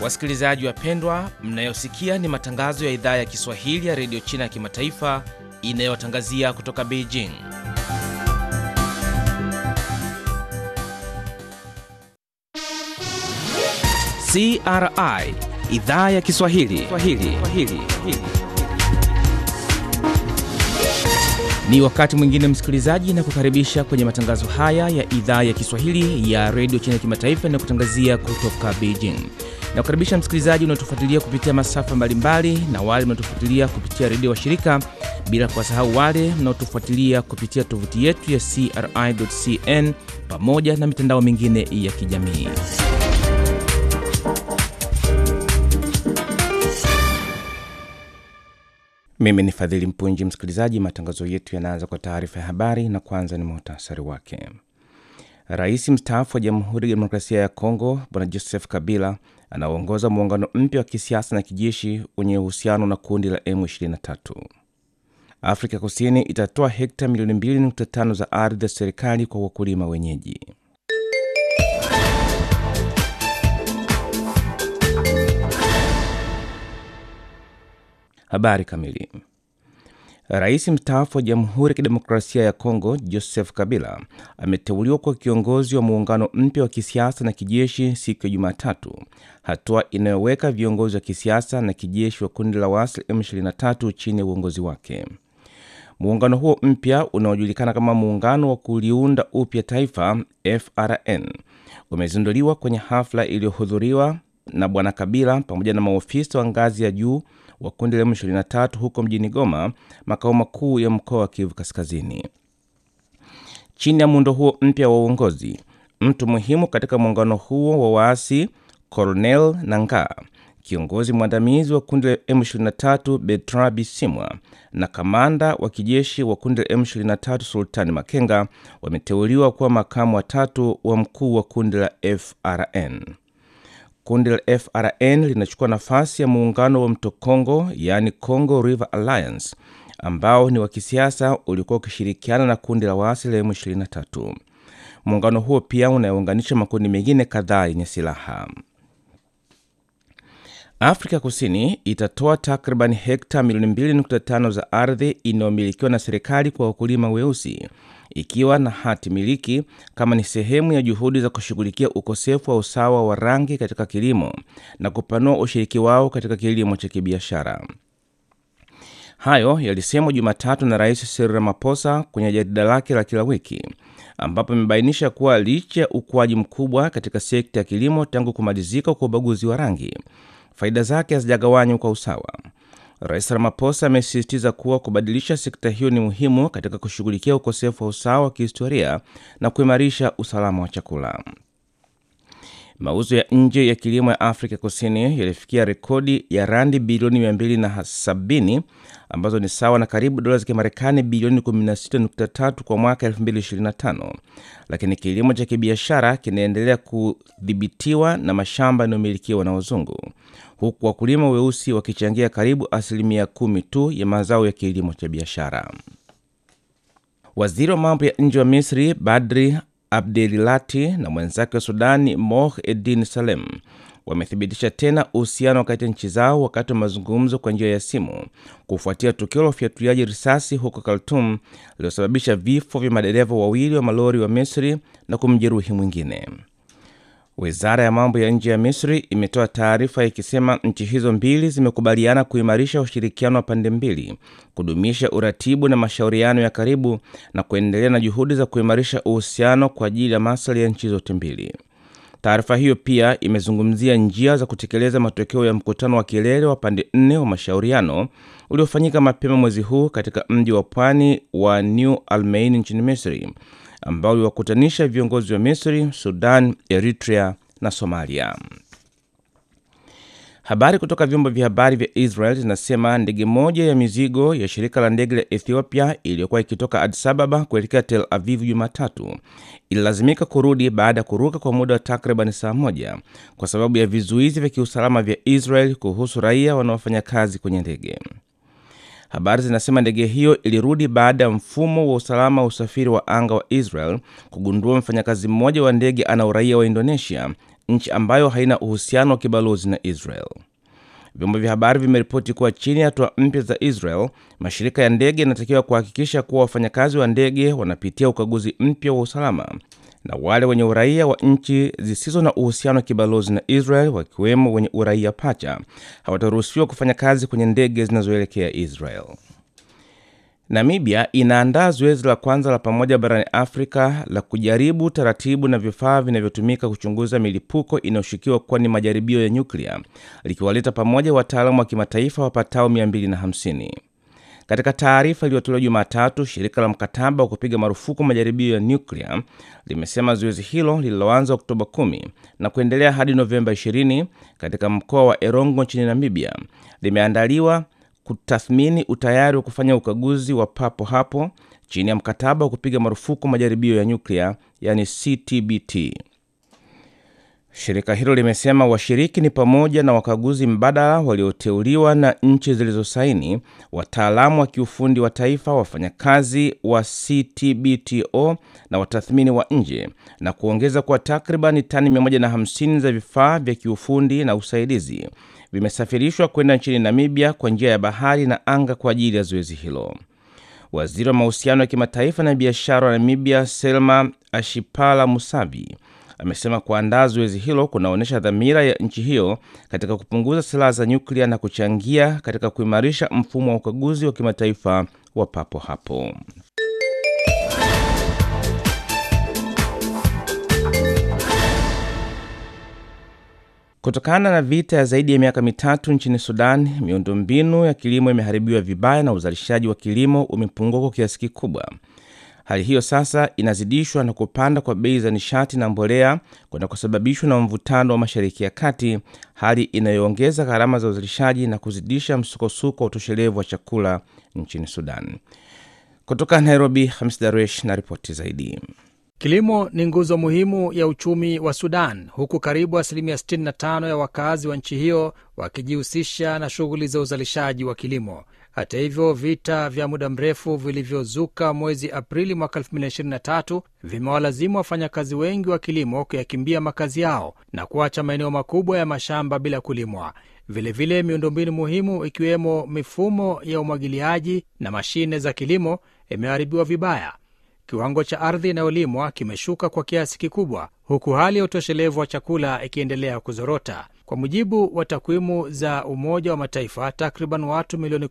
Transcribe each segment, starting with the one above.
Wasikilizaji wapendwa, mnayosikia ni matangazo ya idhaa ya Kiswahili ya redio China ya kimataifa inayotangazia kutoka Beijing. CRI idhaa ya Kiswahili Swahili. Swahili. Ni wakati mwingine msikilizaji, na kukaribisha kwenye matangazo haya ya idhaa ya Kiswahili ya redio China ya kimataifa inayokutangazia kutoka Beijing. Na kukaribisha msikilizaji unaotufuatilia kupitia masafa mbalimbali na wale mnaotufuatilia kupitia redio wa shirika, bila kuwasahau wale mnaotufuatilia kupitia tovuti yetu ya CRI.cn pamoja na mitandao mingine ya kijamii. Mimi ni Fadhili Mpunji. Msikilizaji, matangazo yetu yanaanza kwa taarifa ya habari na kwanza ni muhtasari wake. Rais mstaafu wa Jamhuri ya Demokrasia ya Kongo Bwana Joseph Kabila anaongoza muungano mpya wa kisiasa na kijeshi wenye uhusiano na kundi la M23. Afrika Kusini itatoa hekta milioni 2.5 za ardhi ya serikali kwa wakulima wenyeji. Habari kamili. Rais mstaafu wa Jamhuri ya Kidemokrasia ya Kongo Joseph Kabila ameteuliwa kwa kiongozi wa muungano mpya wa kisiasa na kijeshi siku ya Jumatatu, hatua inayoweka viongozi wa kisiasa na kijeshi wa kundi la waasi M23 chini ya uongozi wake. Muungano huo mpya unaojulikana kama Muungano wa Kuliunda Upya Taifa FRN umezinduliwa kwenye hafla iliyohudhuriwa na Bwana Kabila pamoja na maofisa wa ngazi ya juu wa kundi la M23 huko mjini Goma, makao makuu ya mkoa wa Kivu Kaskazini. Chini ya muundo huo mpya wa uongozi, mtu muhimu katika muungano huo wa waasi Colonel Nangaa, kiongozi mwandamizi wa kundi la M23 Bertrand Bisimwa na kamanda wa kijeshi wa kundi la M23 Sultani Makenga wameteuliwa kuwa makamu watatu wa mkuu wa kundi la FRN. Kundi la FRN linachukua nafasi ya muungano wa mto Congo, yaani Congo River Alliance, ambao ni wa kisiasa uliokuwa ukishirikiana na kundi la waasi la M23. Muungano huo pia unayounganisha makundi mengine kadhaa yenye silaha. Afrika Kusini itatoa takriban hekta milioni 2.5 za ardhi inayomilikiwa na serikali kwa wakulima weusi ikiwa na hati miliki kama ni sehemu ya juhudi za kushughulikia ukosefu wa usawa wa rangi katika kilimo na kupanua ushiriki wao katika kilimo cha kibiashara. Hayo yalisemwa Jumatatu na Rais Cyril Ramaphosa kwenye jarida lake la kila wiki, ambapo imebainisha kuwa licha ya ukuaji mkubwa katika sekta ya kilimo tangu kumalizika kwa ubaguzi wa rangi, faida zake hazijagawanywa kwa usawa. Rais Ramaphosa amesisitiza kuwa kubadilisha sekta hiyo ni muhimu katika kushughulikia ukosefu wa usawa wa kihistoria na kuimarisha usalama wa chakula. Mauzo ya nje ya kilimo ya Afrika Kusini yalifikia rekodi ya randi bilioni 270 ambazo ni sawa na karibu dola za Kimarekani bilioni 16.3 kwa mwaka 2025, lakini kilimo cha kibiashara kinaendelea kudhibitiwa na mashamba yanayomilikiwa na wazungu, huku wakulima weusi wakichangia karibu asilimia kumi tu ya mazao ya kilimo cha biashara. Waziri wa mambo ya nje wa Misri Badri Abdelilati na mwenzake wa Sudani Moh Edin Salem wamethibitisha tena uhusiano kati ya nchi zao wakati wa mazungumzo kwa njia ya simu kufuatia tukio la ufyatuliaji risasi huko Khartoum lililosababisha vifo vya madereva wawili wa malori wa Misri na kumjeruhi mwingine. Wizara ya mambo ya nje ya Misri imetoa taarifa ikisema nchi hizo mbili zimekubaliana kuimarisha ushirikiano wa pande mbili, kudumisha uratibu na mashauriano ya karibu na kuendelea na juhudi za kuimarisha uhusiano kwa ajili ya maslahi ya nchi zote mbili. Taarifa hiyo pia imezungumzia njia za kutekeleza matokeo ya mkutano wa kilele wa pande nne wa mashauriano uliofanyika mapema mwezi huu katika mji wa pwani wa New Almain nchini Misri ambao uliwakutanisha viongozi wa Misri, Sudan, Eritrea na Somalia. Habari kutoka vyombo vya habari vya Israel zinasema ndege moja ya mizigo ya shirika la ndege la Ethiopia iliyokuwa ikitoka Addis Ababa kuelekea Tel Aviv Jumatatu ililazimika kurudi baada ya kuruka kwa muda wa takriban saa moja kwa sababu ya vizuizi vya kiusalama vya Israel kuhusu raia wanaofanya kazi kwenye ndege. Habari zinasema ndege hiyo ilirudi baada ya mfumo wa usalama wa usafiri wa anga wa Israel kugundua mfanyakazi mmoja wa ndege ana uraia wa Indonesia nchi ambayo haina uhusiano wa kibalozi na Israel. Vyombo vya habari vimeripoti kuwa chini ya hatua mpya za Israel, mashirika ya ndege yanatakiwa kuhakikisha kuwa wafanyakazi wa ndege wanapitia ukaguzi mpya wa usalama na wale wenye uraia wa nchi zisizo na uhusiano wa kibalozi na Israel, wakiwemo wenye uraia pacha, hawataruhusiwa kufanya kazi kwenye ndege zinazoelekea Israel. Namibia inaandaa zoezi la kwanza la pamoja barani Afrika la kujaribu taratibu na vifaa vinavyotumika kuchunguza milipuko inayoshukiwa kuwa ni majaribio ya nyuklia, likiwaleta pamoja wataalamu wa kimataifa wapatao 250. Katika taarifa iliyotolewa Jumatatu, shirika la mkataba wa kupiga marufuku majaribio ya nyuklia limesema zoezi hilo lililoanza Oktoba 10 na kuendelea hadi Novemba 20 katika mkoa wa Erongo nchini Namibia limeandaliwa kutathmini utayari wa kufanya ukaguzi wa papo hapo chini ya mkataba wa kupiga marufuku majaribio ya nyuklia, yani CTBT. Shirika hilo limesema washiriki ni pamoja na wakaguzi mbadala walioteuliwa na nchi zilizosaini, wataalamu wa kiufundi wa taifa, wafanyakazi wa CTBTO na watathmini wa nje, na kuongeza kuwa takriban tani 150 za vifaa vya kiufundi na usaidizi vimesafirishwa kwenda nchini Namibia kwa njia ya bahari na anga kwa ajili ya zoezi hilo. Waziri wa mahusiano ya kimataifa na biashara wa Namibia, Selma Ashipala Musavi, amesema kuandaa zoezi hilo kunaonyesha dhamira ya nchi hiyo katika kupunguza silaha za nyuklia na kuchangia katika kuimarisha mfumo wa ukaguzi wa kimataifa wa papo hapo. Kutokana na vita ya zaidi ya miaka mitatu nchini Sudan, miundombinu ya kilimo imeharibiwa vibaya na uzalishaji wa kilimo umepungua kwa kiasi kikubwa. Hali hiyo sasa inazidishwa na kupanda kwa bei za nishati na mbolea kunakosababishwa na mvutano wa Mashariki ya Kati, hali inayoongeza gharama za uzalishaji na kuzidisha msukosuko wa utoshelevu wa chakula nchini Sudan. Kutoka Nairobi, Hamis Daresh na ripoti zaidi. Kilimo ni nguzo muhimu ya uchumi wa Sudan, huku karibu asilimia 65 ya wakazi wa nchi hiyo wakijihusisha na shughuli za uzalishaji wa kilimo. Hata hivyo, vita vya muda mrefu vilivyozuka mwezi Aprili mwaka 2023 vimewalazimu wafanyakazi wengi wa kilimo kuyakimbia makazi yao na kuacha maeneo makubwa ya mashamba bila kulimwa. Vilevile, miundombinu muhimu ikiwemo mifumo ya umwagiliaji na mashine za kilimo imeharibiwa vibaya. Kiwango cha ardhi inayolimwa kimeshuka kwa kiasi kikubwa, huku hali ya utoshelevu wa chakula ikiendelea kuzorota. Kwa mujibu wa takwimu za Umoja wa Mataifa, takriban watu milioni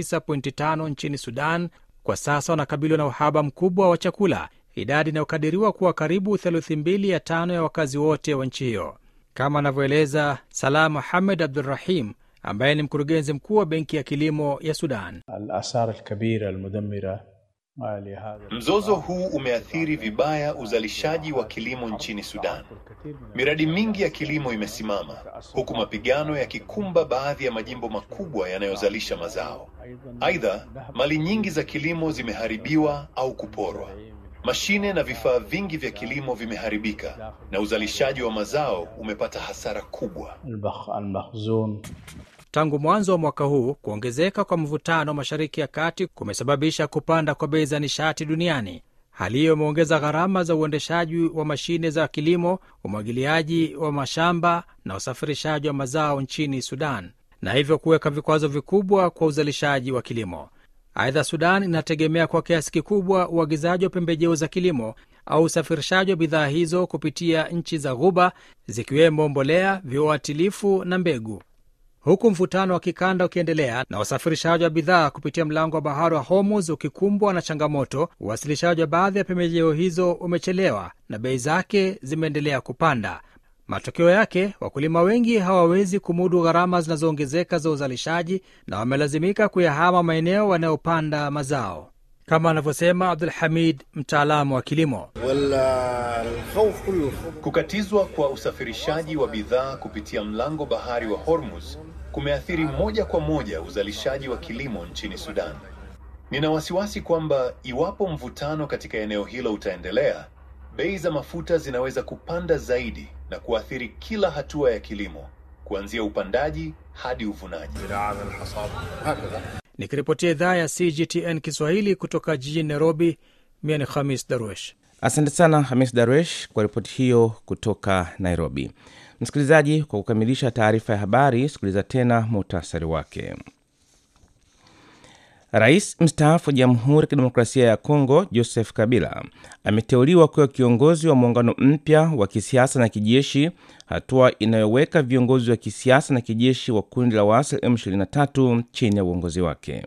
19.5 nchini Sudan kwa sasa wanakabiliwa na uhaba mkubwa wa chakula, idadi inayokadiriwa kuwa karibu theluthi mbili ya tano ya wakazi wote wa nchi hiyo, kama anavyoeleza Salah Muhamed Abdurrahim ambaye ni mkurugenzi mkuu wa Benki ya Kilimo ya Sudan. الآثار الكبيرة المدمرة لهذا Mzozo huu umeathiri vibaya uzalishaji wa kilimo nchini Sudan. Miradi mingi ya kilimo imesimama huku mapigano yakikumba baadhi ya majimbo makubwa yanayozalisha mazao. Aidha, mali nyingi za kilimo zimeharibiwa au kuporwa. Mashine na vifaa vingi vya kilimo vimeharibika na uzalishaji wa mazao umepata hasara kubwa. البخ المخزون Tangu mwanzo wa mwaka huu, kuongezeka kwa mvutano Mashariki ya Kati kumesababisha kupanda kwa bei za nishati duniani. Hali hiyo imeongeza gharama za uendeshaji wa mashine za kilimo, umwagiliaji wa mashamba na usafirishaji wa mazao nchini Sudan, na hivyo kuweka vikwazo vikubwa kwa uzalishaji wa kilimo. Aidha, Sudan inategemea kwa kiasi kikubwa uagizaji wa pembejeo za kilimo au usafirishaji wa bidhaa hizo kupitia nchi za Ghuba, zikiwemo mbolea, viuatilifu na mbegu huku mvutano wa kikanda ukiendelea na usafirishaji wa bidhaa kupitia mlango wa bahari wa Hormuz ukikumbwa na changamoto, uwasilishaji wa baadhi ya pembejeo hizo umechelewa na bei zake zimeendelea kupanda. Matokeo yake, wakulima wengi hawawezi kumudu gharama zinazoongezeka za uzalishaji na wamelazimika kuyahama maeneo wanayopanda mazao, kama anavyosema Abdul Hamid, mtaalamu wa kilimo. والخوف كله Kukatizwa kwa usafirishaji wa bidhaa kupitia mlango bahari wa Hormuz kumeathiri moja kwa moja uzalishaji wa kilimo nchini Sudan. Nina wasiwasi kwamba iwapo mvutano katika eneo hilo utaendelea, bei za mafuta zinaweza kupanda zaidi na kuathiri kila hatua ya kilimo, kuanzia upandaji hadi uvunaji. زراعة الحصاد هكذا Nikiripotia idhaa ya CGTN Kiswahili kutoka jijini Nairobi, mimi ni Khamis Darwesh. Asante sana Hamis Darwesh kwa ripoti hiyo kutoka Nairobi. Msikilizaji, kwa kukamilisha taarifa ya habari, sikiliza tena muhtasari wake. Rais mstaafu wa Jamhuri ya Kidemokrasia ya Kongo Joseph Kabila ameteuliwa kuwa kiongozi wa muungano mpya wa kisiasa na kijeshi, hatua inayoweka viongozi wa kisiasa na kijeshi wa kundi la waasi M23 chini ya uongozi wake.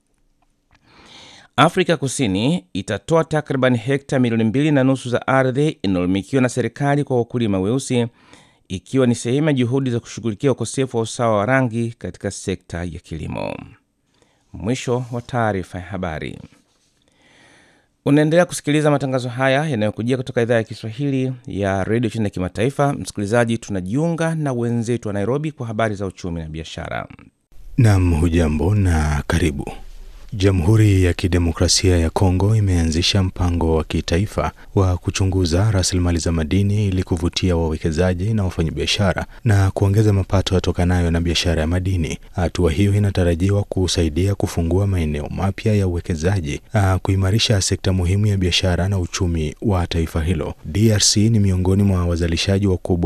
Afrika Kusini itatoa takriban hekta milioni mbili na nusu za ardhi inayomilikiwa na serikali kwa wakulima weusi ikiwa ni sehemu ya juhudi za kushughulikia ukosefu wa usawa wa rangi katika sekta ya kilimo. Mwisho wa taarifa ya habari. Unaendelea kusikiliza matangazo haya yanayokujia kutoka idhaa ya Kiswahili ya redio chini ya kimataifa. Msikilizaji, tunajiunga na wenzetu wa Nairobi kwa habari za uchumi na biashara. Nam, hujambo na karibu. Jamhuri ya Kidemokrasia ya Kongo imeanzisha mpango wa kitaifa wa kuchunguza rasilimali za madini ili kuvutia wawekezaji na wafanyabiashara na kuongeza mapato yatokanayo na biashara ya madini. Hatua hiyo inatarajiwa kusaidia kufungua maeneo mapya ya uwekezaji, kuimarisha sekta muhimu ya biashara na uchumi wa taifa hilo. DRC ni miongoni mwa wazalishaji wakubwa